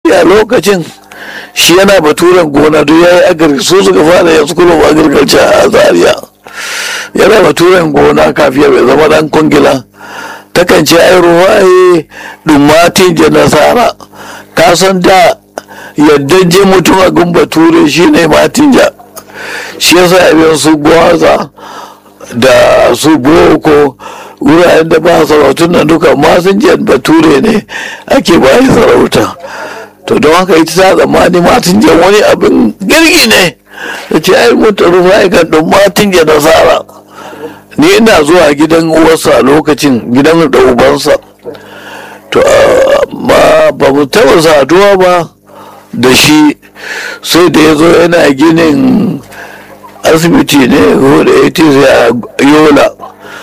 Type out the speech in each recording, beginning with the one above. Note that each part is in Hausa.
a lokacin shi yana baturen gona duk ya yi agri su suka fara yanzu kuma agriculture a zaria yana baturen gona kafin ya zama dan kungila takan ce ai ruwaye dumatin je nasara ka san da yadda je mutum a gun bature shi ne matinja shi yasa abin su gwaza da su boko wuraren da ba sarautun nan duka masinjan bature ne ake bayi sarauta to don haka ita ta tsammani matinjan wani abin girgi ne da ce ai mutu rufa kan ɗin matinjan nasara ni ina zuwa gidan uwarsa a lokacin gidan da ubansa to amma ba mu taɓa saduwa ba da shi sai da ya zo yana ginin asibiti ne ko da ya a yola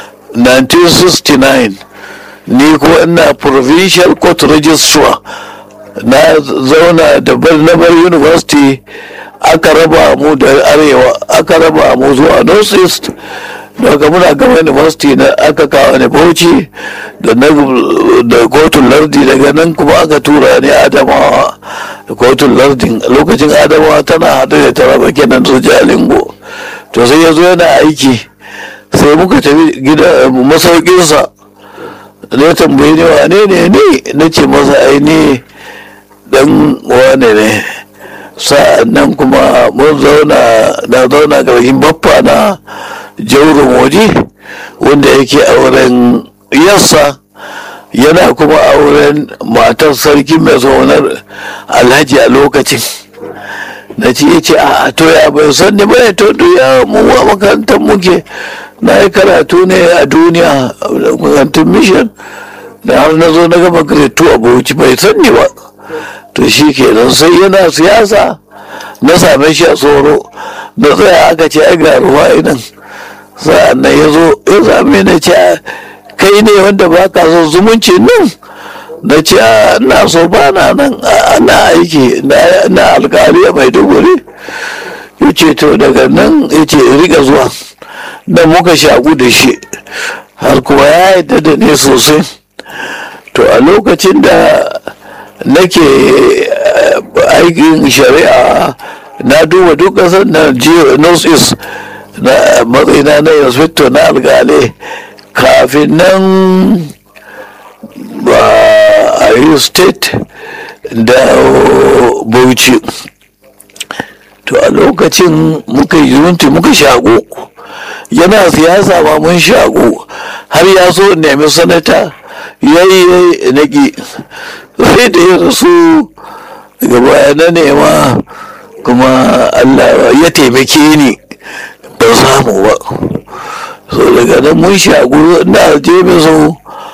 1969 ni ko ina provincial court registrar na zauna da barnabar university aka raba mu da arewa aka raba mu zuwa north east daga muna gama university na aka kawo ne bauchi da da kotun lardi daga nan kuma aka tura ne adamawa da kotun lardin lokacin adamawa tana haɗu da taraba kenan su jalingo to sai ya zo yana aiki sai muka tafi gida masaukinsa ne tambayi ne wane ne ne na ce masa aini dan wane ne sa'an nan kuma mun zauna na zauna ƙarshen baffa na jaurin waje wanda yake auren yassa yana kuma auren matar sarki mai zaunar alhaji a lokacin na ce ya ce a to ya bai san ni bai to ya mu a makarantar muke na yi karatu ne a duniya a makarantar mission da har na zo na gama grade a bauchi bai san ni ba to shi kenan sai yana siyasa na same shi a tsoro na tsaya aka ce ai ga ruwa inan sa'an nan ya zo ya same na ce kai ne wanda ba ka so zumunci nan na ce ina so ba na nan ana aiki na alkali a maiduguri ya ce to daga nan ya ce riga zuwa da muka shagu da shi har kuma ya yadda da ne sosai to a lokacin da nake aikin shari'a na duba duk ƙasar na north east na matsayina na inspector na alkali kafin nan ba a yi state da bauchi to a lokacin muka yi zunti muka shago yana siyasa ma mun shago har ya so nemi sanata yayi naki sai da ya rasu gaba na nema kuma allah ya taimake ni ban samu ba so daga nan mun shagu na je so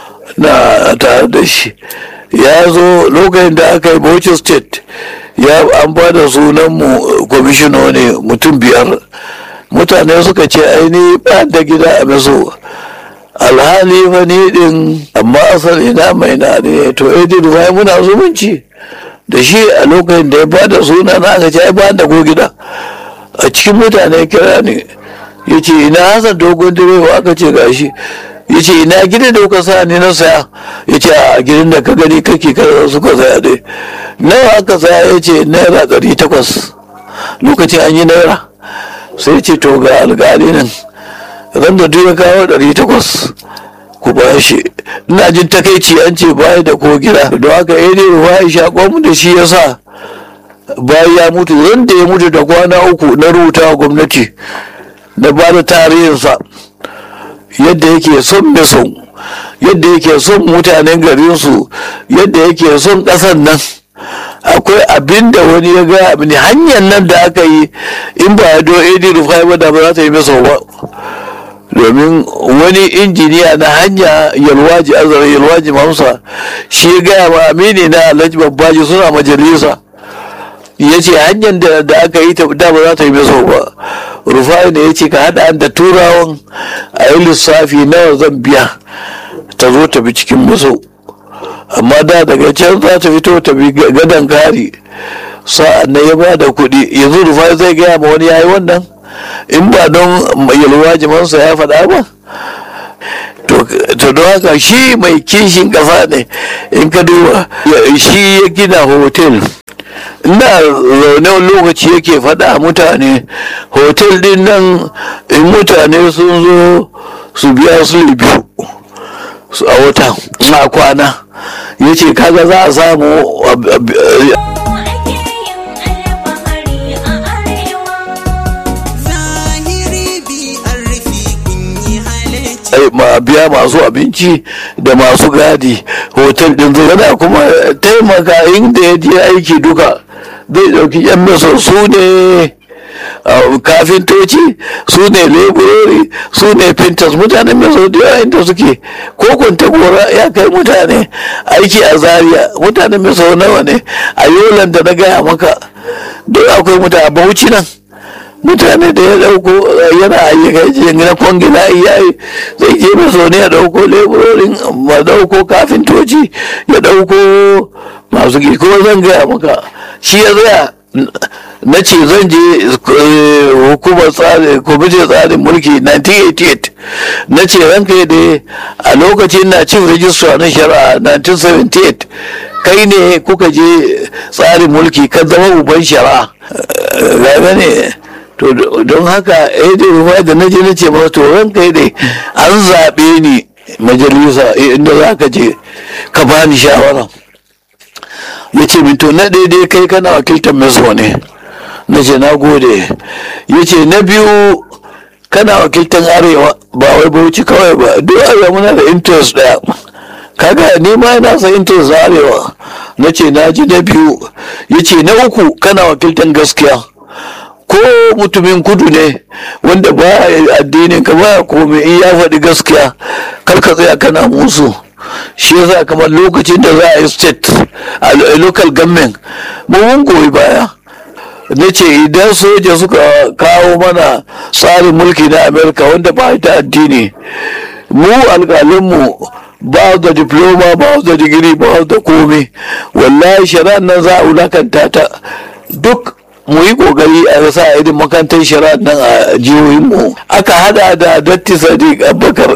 na tare da shi ya zo lokacin da aka yi bauchi state ya an ba da sunanmu kwamishinoni mutum biyar mutane suka ce aini ba da gida a maso alhali fa ni din amma asali na mai na ne to edi rufai muna zumunci da shi a lokacin da ya ba da suna na aka ce ai ba da ko gida a cikin mutane kira ne ya ce ina hasan dogon direwa aka ce gashi ya ce ina gidan da kuka sa ni na saya ya ce a gidan da ka gani kake kada suka saya dai nawa aka saya ya ce naira ɗari takwas lokacin an yi naira sai ce to ga alƙali nan ran da duk ya kawo ɗari takwas ku ba shi ina jin takaici an ce baya da ko gida don haka ya ne ruwa ya shaƙo mu da shi ya sa bayan ya mutu ran da ya mutu da kwana uku na rubuta wa gwamnati na ba da tarihinsa yadda yake son meson yadda yake son mutanen garinsu yadda yake son ƙasar nan akwai abin da wani ya gaya mini hanyar nan da aka yi in ba ya do edi rufai ba da ba za ta yi masa ba domin wani injiniya na hanya yalwaji azara yalwaji mamsa shi ya gaya ma amini na alhaji babbaji suna majalisa ya ce hanyar da aka yi ta da ba za ta yi masa ba rufai ne ya ce ka haɗa da turawan a yi lissafi nawa zan biya ta zo ta bi cikin musu amma da daga can za ta fito ta bi gadon kari sa'an na ya ba da kuɗi yanzu rufai zai gaya ma wani yayi wannan in ba don yalwa jimansa ya faɗa ba to don haka shi mai kishin ƙasa ne in ka duba shi ya gina hotel ina zaune wani lokaci yake faɗa mutane hotel din nan in mutane sun zo su biya su biyu a wata na kwana ya ce kaga za a samu biya masu abinci da masu gadi hotel din zai kuma taimaka inda ya je aiki duka zai dauki yan masa su ne kafintoci su ne leburori su ne pintas mutanen mai sau da inda suke ko kwanta gora ya kai mutane aiki a zaria mutanen mai sau nawa ne a yolan da na gaya maka duk akwai mutane bauchi nan mutane da ya dauko yana ayyuka na kwangila yayi zai je mai sau ne ya dauko leburorin ma dauko kafintoci ya dauko masu gidi kuma zan gaya maka shi ya zaya na ce zan je hukumar tsarin kwamitin tsarin mulki 1988 na ce ranka da a lokacin na chief registrar na shari'a 1978 kai ne kuka je tsarin mulki kan zama uban shari'a gaba ne to don haka eh da da na je na ce masa to ranka dai an zaɓe ni majalisa inda za ka je ka bani shawara ya ce min to na daidai kai kana wakiltar meso ne na ce na gode ya ce na biyu kana wakiltar arewa ba wai bauchi kawai ba duk arewa muna da interest daya kaga ni ma yana sa interest da arewa na ce na ji na biyu ya ce na uku kana wakiltar gaskiya ko mutumin kudu ne wanda ba addinin ka ba komai in ya faɗi gaskiya kar ka tsaya kana musu shi yasa kamar lokacin da za a yi state a local government mun goyi baya na ce idan soja suka kawo mana tsarin mulki na amerika wanda ba ta addini mu alƙalinmu ba da diploma ba da digiri ba da komai wallahi shari'ar nan za a wulakanta ta duk mu yi kokari a sa irin makarantar shari'ar nan a jihohinmu aka hada da datti sadiq abubakar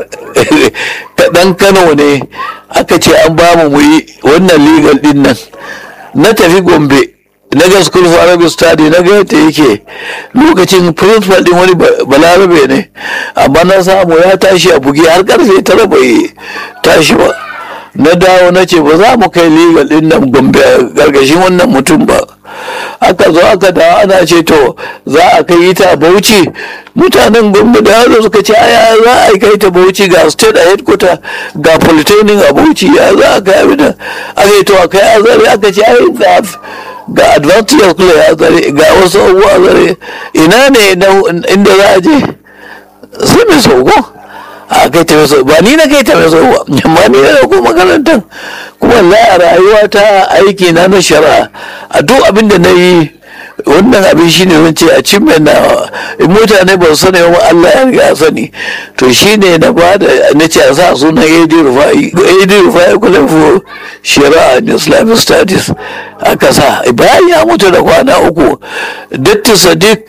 dan kano ne aka ce an ba mu mu yi wannan legal din nan na tafi gombe na ga school for arabic study na ga yadda yake lokacin principal din wani balarabe ne amma na samu ya tashi a buge har karfe tara bai tashi ba na dawo na ce ba za mu kai legal din nan gombe a gargashin wannan mutum ba aka zo aka dawo ana ce to za a kai ta bauchi mutanen gombe da yaro suka ce aya za a kai ta bauchi ga state a headquarter ga polytechnic a bauchi ya za a kai abin aka yi to a kai azare aka ce ai ga ga advantage kula ya zare ga wasu abubuwa zare ina ne inda za a je sai mai sauko a kai ta mai ba ni na kai ta mai sauko amma ni na dauko makarantar kuma la a rayuwa ta aiki na na shari'a a duk abin da na yi wannan abin shine zan ce a cin na in mutane ba su sani ba Allah ya riga sani to shine na ba da na ce a sa sunan AD Rufai AD Rufai kula for shari'a and Islamic studies aka sa bayan ya mutu da kwana uku Datti Sadiq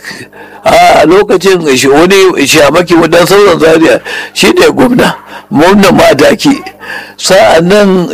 a lokacin wani shamaki wadan sauran zaria shi ne gwamna gwamna madaki sa'an nan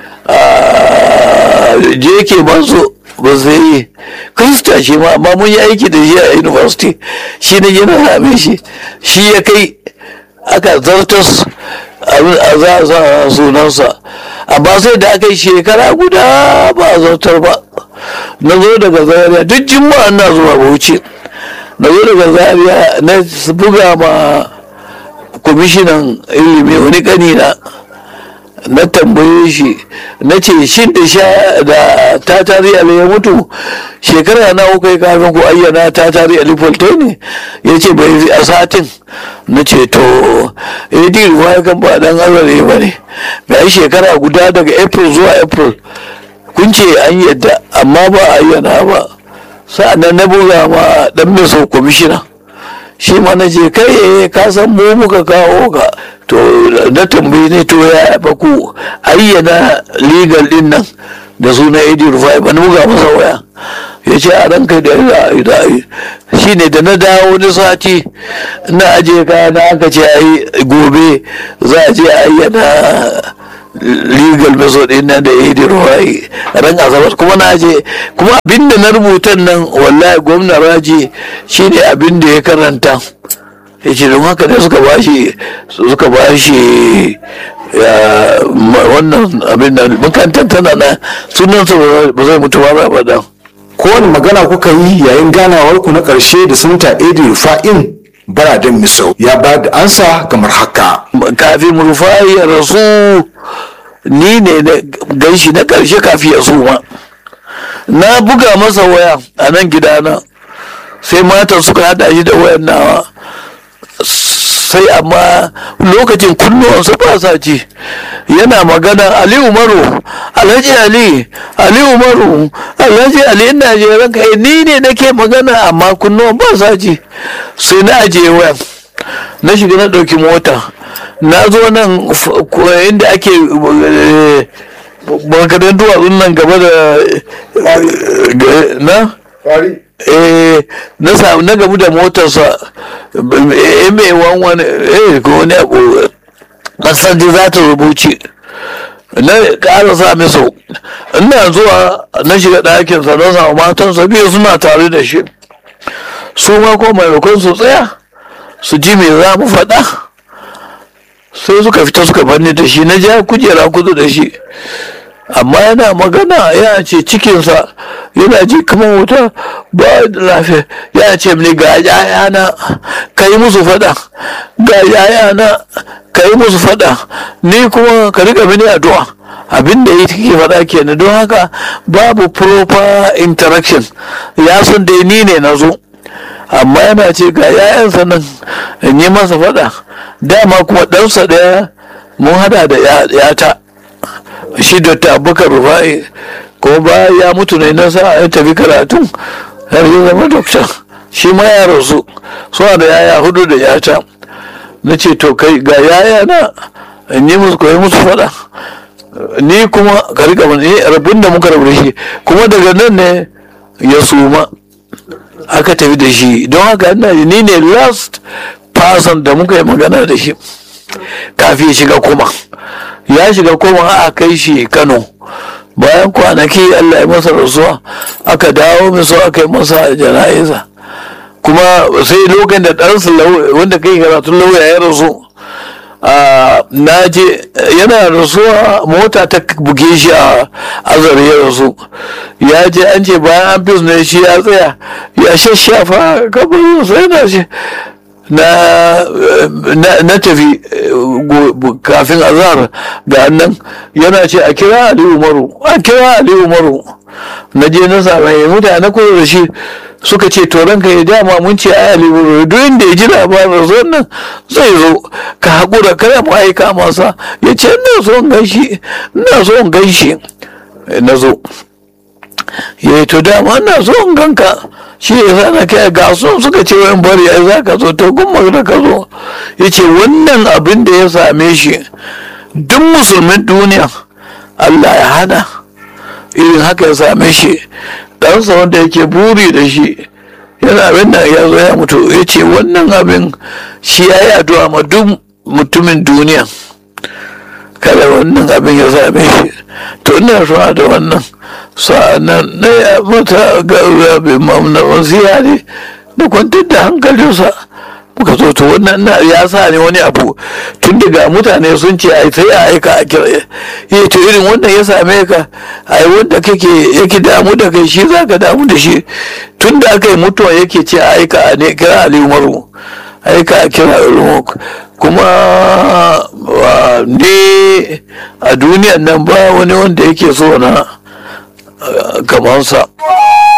je ke manzo ba zai yi krista shi ma amma mun yi aiki da shi a university shi ne yana same shi shi ya kai aka zartas a za a sa sunansa amma sai da aka yi shekara guda ba a zartar ba na zo daga zaria duk jima'a na zuwa bauchi na zo daga zaria na buga ma kwamishinan ilimi wani kanina na tambaye shi na ce shin da sha da ta tari ali ya mutu shekara na uku kafin ku ayyana ta tari ali folte ne ya ce bai a satin na ce to ad ruwa kan ba dan azare ba ne ga shekara guda daga april zuwa april kun ce an yadda amma ba ayyana ba sa'annan na buga ma dan mai kwamishina shi ma na je kai ka san mu muka kawo ka to na tambayi ne to ya ba ku ayyana legal din nan da suna edi rufai ba na buga masa waya ya ce a ranka da ya shi ne da na dawo wani sati na aje kaya na aka ce ai gobe za a je ayyana legal method ɗin nan da ya yi da ruwayi ran asabar kuma na je kuma abin da na rubuta nan wallahi gwamna raji shine abin da ya karanta ya ce don haka ne suka bashi suka bashi wannan abin da makarantar tana na sunansa ba zai mutu ba ba kowane magana kuka yi yayin ganawar ku na ƙarshe da sunta edi rufa'in baraden misau ya ba da ansa kamar haka kafin rufai ya rasu ni ne na ganshi na ƙarshe kafin ya suma na buga masa waya a nan gidana sai matan suka hada shi da wayan nawa sai amma lokacin kunnuwansa ba sa ci yana magana ali umaru alhaji ali ali umaru alhaji ali ina je ranka ni ne nake magana amma kunnuwan ba sa ci sai na ajiye wayan na shiga na ɗauki mota na zo nan inda ake bankadan duwatsun nan gaba da na na samu na gabu da motarsa mai wani eh ko wani abu kasan ji za ta rubuce na ƙara sa miso ina zuwa na shiga ɗakinsa na samu matansa biyu suna tare da shi su ma ko maimakon su tsaya su ji me za mu faɗa sai suka fita suka banni da shi na ja kujera kudu da shi amma yana magana ya ce cikinsa yana ji kamar wuta ba da lafiya ya ce mini ga yayana ka yi musu fada ga yayana ka yi musu fada ni kuma ka riga mini addu'a abin da ya ke faɗa kenan don haka babu proper interaction ya san dai ni ne na zo amma yana ce ga yayansa nan in yi masa fada dama kuma ɗansa ɗaya mun hada da yata shi da abubakar rufa'i ko ba ya mutu ne na sa ya tafi karatun har ya zama dokta shi ma ya rasu suna da yaya hudu da yata na ce to kai ga yaya na in yi musu koyi musu fada ni kuma ka rika ni rabin da muka rabu shi kuma daga nan ne ya suma aka tafi da shi don haka ina ni ne last person da muka yi magana da shi kafin ya shiga kuma ya shiga koma a kai shi kano bayan kwanaki allah ya masa rasuwa aka dawo miso aka yi masa jana'iza kuma sai lokacin da ɗansa wanda kai karatun lauya ya rasu na je yana rasuwa mota ta buge shi a azare ya rasu ya je an ce bayan an fi ne shi ya tsaya ya shashafa kabarin sai na shi na tafi kafin azhar ga nan yana ce a kira ali umaru a kira ali umaru na je na same mutane kusa da shi suka ce to ranka ya dama mun ce ai ali umaru duk inda ya ji labarin zo nan zai zo ka haƙura kada mu aika masa ya ce ina so in ganshi ina so in ganshi na zo ya to dama ina so in ganka shi ya sa na kai ga sun suka ce wayan bari ai za ka zo to kuma da ka zo ya ce wannan abin da ya same shi duk musulmin duniya Allah ya hana irin haka ya same shi ɗansa wanda yake buri da shi yana abin da ya zo ya mutu ya ce wannan abin shi ya yi addu'a ma duk mutumin duniya kada wannan abin ya same shi to ina suna da wannan sa'annan na ya mata ga na wasiya ne da kwantar da hankalinsa muka zo to wannan ya sa ne wani abu tun daga mutane sun ce ai sai a aika a kira ya to irin wannan ya same ka ai wanda kake yake damu da kai shi zaka damu da shi tun da aka yi mutuwa yake ce a aika a ne kira ali umaru aika a kira umaru kuma ne a duniyan nan ba wani wanda yake so na kamansa